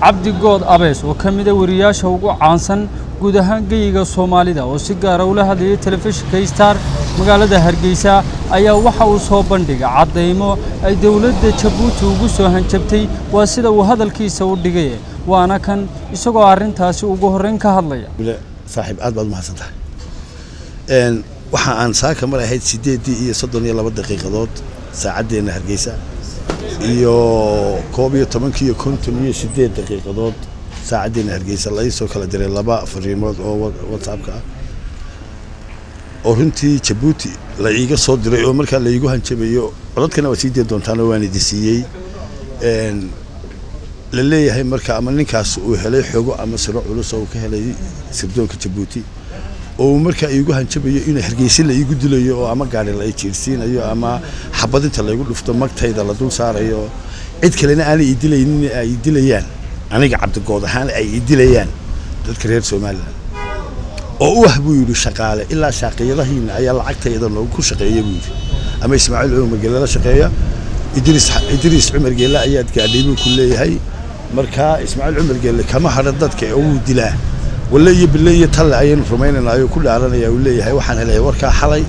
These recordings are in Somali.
cabdi good abees oo ka mida wariyaasha ugu caansan guud ahaan geyiga soomaalida oo si gaara ula hadlayay telefishinka star magaalada hargeysa ayaa waxa uu soo bandhigay caddaymo ay dowladda jabuuti ugu soo hanjabtay waa sida uu hadalkiisa u dhigay waana kan isagoo arrintaasi ugu horreyn ka hadlaya saaxiib aad baad umahadsan tahay waxa aan saaka mar ahayd siddeeddii iyo soddon iyo laba daqiiqadood saacaddeenna hargeysa iyo koob iyo tobankii iyo konton iyo siddeed daqiiqadood saacaddeena hargeysa la ii soo kala diray laba fariimood oo whatsappka ah oo runtii jabuuti la iiga soo diray oo markaa la iigu hanjabayo codadkana waa sii dee doontaanoo waan idi siiyey la leeyahay marka ama ninkaas uu helay xogo ama siro culus oo uu ka helay sirdoonka jabuuti oo uu markaa iigu hanjabayo inuu hargeysa la iigu dilayo oo ama gaari la jiirsiinayo ama xabadinta laygu dhufto magtayda la dul saarayo cid kalena aanay ii dilaynin ay dilayaan aniga cabdigood ahaan ay ii dilayaan dadka reer somalilan oo u ah buu yidhi shaqaale ilaa shaaqiyadahiina ayaa lacagtayda noogu ku shaqeeya buu yidhi ama ismaaciil cumar geelle la shaqeeya idriis idriis cumar geelle ayaad gaadhay buu ku leeyahay markaa ismaaciil cumar geelle kama hadha dadka oo wuu dilaa walle iyo bille iyo talle ayaynu rumaynaynaayoo ku dhaaranaya uu leeyahay waxaan helay warkaa xalay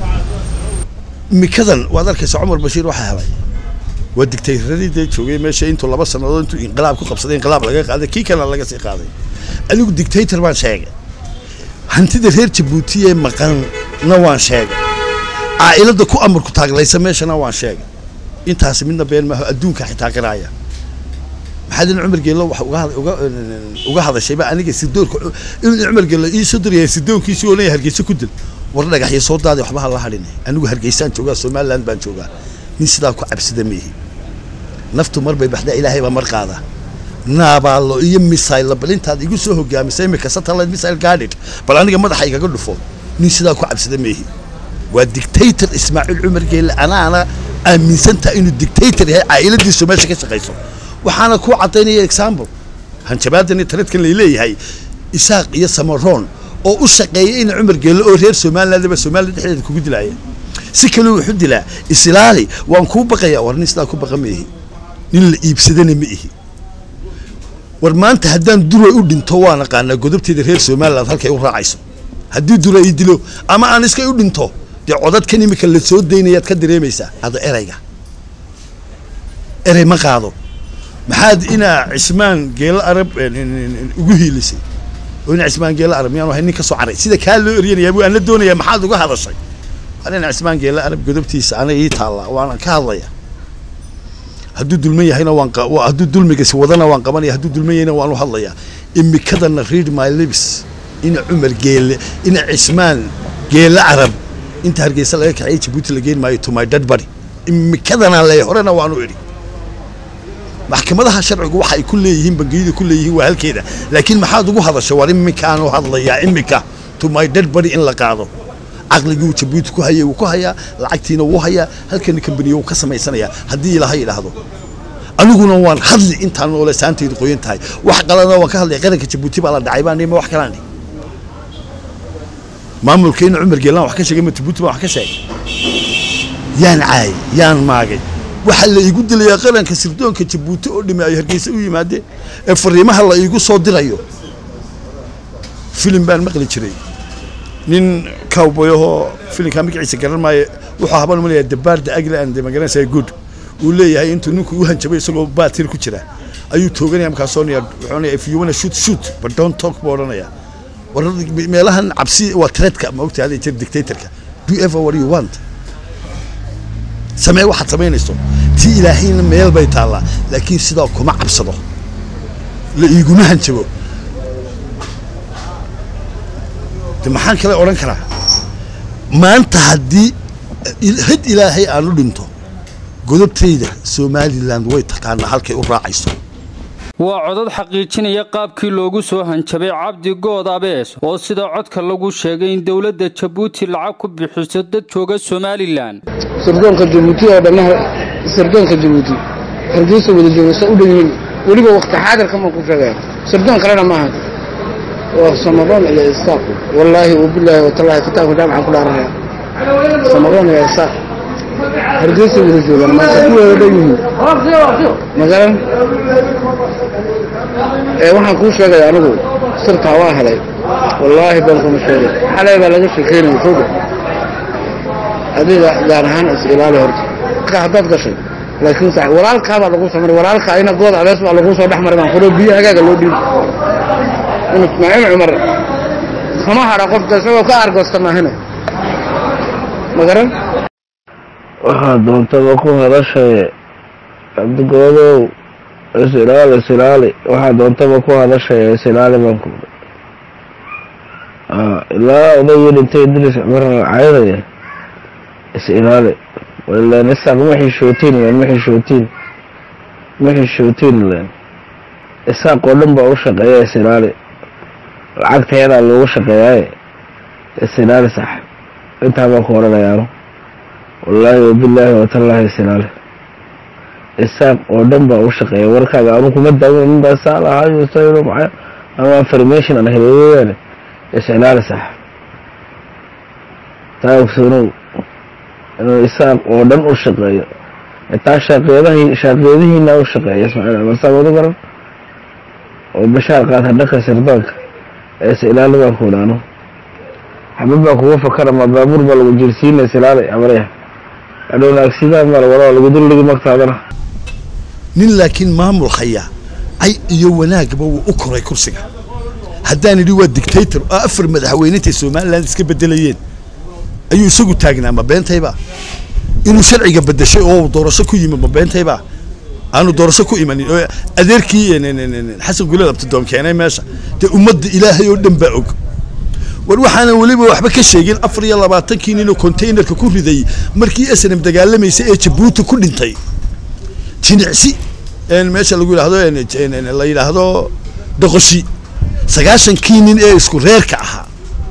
mikadan waad arkaysa cumar bashiir waxaa helay waa digtayradii dee joogay meesha intuu laba sannadood intuu inqilaab ku qabsaday inqilaab laga qaaday kii kalena laga sii qaaday anigu dictator baan sheegay hantida reer jabuuti ee maqanna waan sheegay caa'iladda ku amarku taaglaysa meeshana waan sheegay intaasi midna been maaho adduunka xitaa qiraaya maxaad in cumar geello wax uga uga uga hadashayba aniga sidoorka in cumar geello ii soo diraya sidoonkiisii oo leeyahay hargeysa ku dil war dhagaxyo soo daaday waxba ha la hadhin anigu hargeysaan joogaa somaliland baan joogaa nin sidaa ku cabsida miihi naftu mar bay baxdaa ilaahay baa mar qaada naabaalo iyo misayle bal intaad igu soo hogaamisay imika satellite missile guarded bal aniga madaxa igaga dhufo nin sidaa ku cabsida miihi waa dictator ismaaciil cumar geelle anaana aaminsantaha inuu dictator yahay caa'iladiisu meesha ka shaqayso waxaana ku caddaynaya example hanjabaadan iyo taladkan layleeyahay isaaq iyo samaroon oo u shaqeeya in cumar geelle oo reer somalilandba somaliland dhexdeeda kugu dilaaya si kale wuxu dilaa islaali waan kuu baqayaa war nin sidaa ku baqa ma ihi nin la iibsadana ma ihi war maanta haddaan dura u dhinto waan aqaanaa godobteeda reer somaliland halkay u raacayso haddii dura ii dilo ama aan iska u dhinto dee codadkan imika la soo daynayaad ka dareemaysaa hada erayga erey ma qaado maxaad inaa cismaan geelo arab ugu hiilisay oo ina cismaan geelo arab miyaan ahay nin ka soo caray sida kaa loo eryanayaa buu aan la doonayaa maxaad uga hadashay ina cismaan geelo arab godobtiisa aniga ii taallaa waana ka hadlaya hadduu dulman yahayna waan hadduu dulmigasi wadana waan qabanaya hadduu dulman yahayna waan u hadlayaa imikadana read my lips ina cumar geele ina cismaan geele arab inta hargeysa laga kaxeeyay jabuuti la geyn maayo to my dead body imikadana le horena waanu idhi maxkamadaha sharcigu waxa ay ku leeyihiin bangiyada ku leeyihiin waa halkeeda laakiin maxaad ugu hadasha war imikaanu hadlayaa imika to my dead body in la qaado caqligii uu jabuuti ku hayay wuu ku hayaa lacagtiina wuu hayaa halkana kambaniya wuu ka samaysanayaa haddii ilaha yidhaahdo aniguna waan hadli intaan noole saantaydu qoyan tahay wax qalana waan ka hadlaya qaranka jabuuti baa la dhacay baan ma wax kalaan maamulka in cumar geelaan wax ka sheegay ma jabuuti baan wax ka sheegay yaan caayay yaan maagay waxaa la iigu dilayaa qaranka sirdoonka jabuuti oo dhimi ay hargeysa u yimaadeen ee fariimaha la iigu soo dirayo filim baan maqli jiray nin cowboyahoo filimkaa magaciisa garan maayo wuxuu haban umalayaa dabaarda agland magaranaysaa good uu leeyahay intuu ninku u hanjabay isagoo baatir ku jira ayuu tooganaya markaasoo wuxuu onaya if you wanna shoot shoot but don't talk buu odhanaya war meelahan cabsi waa threadka ma ogtahay hadda jir dictatorka do ever what you want samee waxaad samaynayso tii ilaahayna meel bay taallaa laakiin sidaa kuma cabsado la iiguma hanjabo de maxaan kale odhan karaa maanta haddii had ilaahay aan u dhinto godobtayda somaliland way taqaanaa halkay u raacayso waa codad xaqiijinaya qaabkii loogu soo hanjabay cabdi good abees oo sida codka lagu sheegay in dowladda jabuuti lacag ku bixiso dad jooga somalilan sirdoonka jabuuti oo dhammaha sirdoonka jabuuti hargeysa wada joogasa u dhan yihiin weliba wakti xaadirka ma ku sheegaya sirdoon kalena maaha waa samaroon iyo isaaq wallaahi wabilaahi watallaahi kitaabka jaamacan ku dhaaranaya samaroon iyo isaaq hargeysa wada joogaan maanta kuwooda dhan yihiin magaran ee waxaan kuu sheegaya anigu sirtaa waa helay wallaahi baan kuma sheegay xalay baa laga sheekeynaya soo dhow adiga gaar ahaan is ilaali horta ka haddaad gashay laakiin sax walaalkaa baa lagu samaray walaalka ayna good abees baa lagu soo dhex maray baan kudho biyo hagaaga loo dhiibi in ismaaciil cumar kama hadha qofka isagoo ka argoosta maahina magaran waxaa doontaba ku hadashaye cabdigoodow isilaali isilaali waxaa doontaba ku hadashaya isilaali baan ku ilaa odayii dhintay idris cumar caydaya is-ilaali ilan isaaq ma xishootiin len ma xishootiin ma xishootiin len isaaq oo dhan baa u shaqeeya is-ilaali lacagta yadaa loogu shaqeeyaaye is-ilaali sax intaa baan ku odhanayaano wallaahi wabilaahi watallaahi is-ilaali isaaq oo dhan baa u shaqeeya warkaaga anu kuma daawan nin baa saa lahayo sayno maxay ama information aan helay weeyaane is-ilaali sax taa ogsoonow inuu isaaq oo dhan u shaqeeyo taa shaaqeedahii shaaqeedihiina u shaqeeya ismaaciil cumar saa wadu garan oo bashaar qaata dhanka sirdoonka ee is-ilaali baan ku idhaano xabad baa kuga fakara ma baabuur baa lagu jirsiina is-ilaali amarya adhowna agsidaan baa lawada lagu duldhigi magtaadana nin laakiin maamul haya cay iyo wanaagba wuu u koray kursiga haddaan idhi waa dictator oo afar madaxweyne intay somaliland iska bedelayeen ayuu isagu taagnaa ma beentayba inuu sharciga bedeshay oo doorasho ku yimid ma beentayba aanu doorasho ku imanin oo adeerkii xasan guleel abtidoon keenay meesha dee ummadda ilaahay oo dhan baa og war waxaanan weliba waxba ka sheegin afar iyo labaatankii ninoo containerka ku riday markii snm dagaalamaysay ee jabuuti ku dhintay jinicsi meesha lagu yidhaahdo la yidhaahdo doqoshi sagaashankii nin ee isku reerka ahaa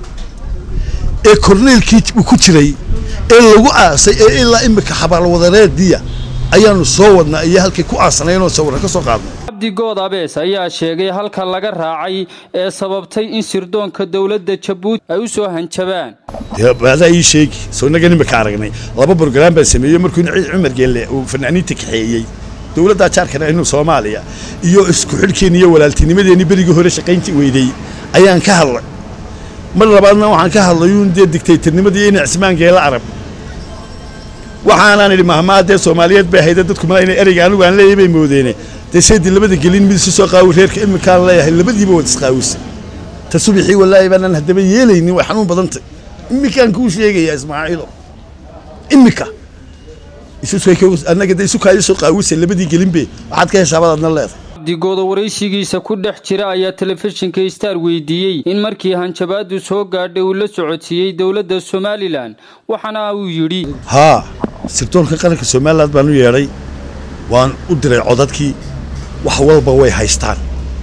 ee korneelkii ku jiray ee lagu aasay ee ilaa imika xabaalwadareediya ayaanu soo wadnaa iyo halkay ku aasanaynoo sawirra ka soo qaadnay cabdigood abees ayaa sheegay halka laga raacay ee sababtay in sirdoonka dowladda jabuuti ay u soo hanjabaan adaa ii sheegi soo inaga imika aragnay laba brograam baan sameeyey markuu ciid cumar geelle uu fanaaniinta kaxeeyey dowladda jaarkana inuu soomaaliya iyo isku xidhkeenni iyo walaaltinimadeenni berigii hore shaqayntii weydey ayaan ka hadlay mar labaadna waxaan ka hadlayuun dee dictatornimadii ina cismaan geela arab waxaanaan idhi mahmaa dee soomaaliyeed bay hayde dadku mala inay ereyga anigu aan leeyahay bay moodeene dee seedii labada gelin mid isu soo qaawi reerka iminkaan leeyahay labadiiba wad isqaawisa ta subixii wallaahi baanaan haddaba yeelaynin way xanuun badantay iminkaan kuu sheegayaa ismaaciilo imika annaga dee isu kaayo soo qaawisa labadii gelinbe waxaad ka heshaabad adna leedahay cabdigooda waraysigiisa ku dhex jira ayaa telefishinka star weydiiyey in markii hanjabaadu soo gaadhay uu la socodsiiyey dowladda somalilan waxaana uu yidhi haa sirdoonka qaranka somaliland baan u yeedhay waan u diray codadkii wax walba way haystaan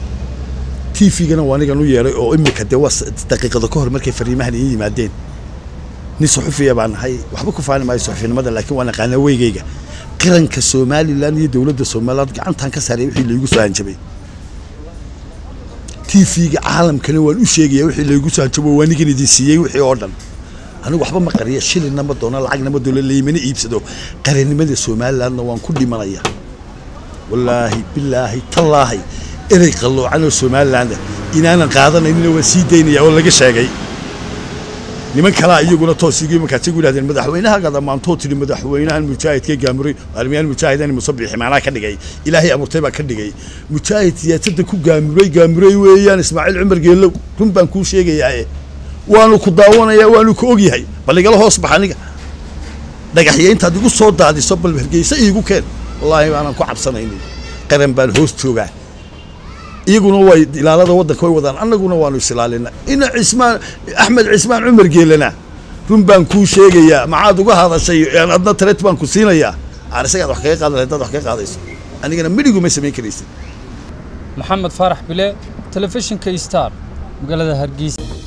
t v-gana waa anigan u yeedhay oo imika dee waa daqiiqada ka hor markay fariimahan ii yimaadeen nin suxufiya baan nahay waxba ku faani maayo suxufinimada laakiin waan aqaanaa weygayga qaranka somalilan iyo dowladda somaliland gacantaan ka saaray wixii laygu soo hanjabay t v-ga caalamkana waan u sheegaya wixii laygu soo hanjabo waa nigan idin siiyey wixii oo dhan anigu waxba ma qariya shilinna ma doono lacagna ma doono laymana iibsado qarannimada somalilandna waan ku dhimanaya wallaahi bilaahi tallaahi erey qalloocan oo somaliland inaanan qaadanayninna waan sii daynaya oo laga sheegay niman kalaa iyaguna toosigu markaasay gu yidhahdeen madaxweynahaga dhammaantoo tidhi madaxweynahan mujaahidka gaamuray armiyaan mujaahidan musabixi macnaa ka dhigay ilaahay abuurtay baa ka dhigay mujaahid siyaasadda ku gaamuray gaamuray weeyaan ismaaciil cumar geelow run baan kuu sheegayaa waanu ku daawanayaa waanu ku ogyahay bal igala hoos bax aniga dhagaxya intaad igu soo daadiso bal hargeysa iigu keen wallaahi baanan ku cabsanaynin qaran baan hoos joogaa iyaguna way ilaalada waddanka way wadaan annaguna waanu isilaalina ina cismaan axmed cismaan cumar geelana run baan kuu sheegayaa maxaad uga hadashay adna tareet baan ku siinayaa aan isagaad wax kaga qaadan lahayd dad wax kaga qaadayso anigana midhigu ma samayn karaysid maxamed faarax bile telefishinka star magaalada hargeysa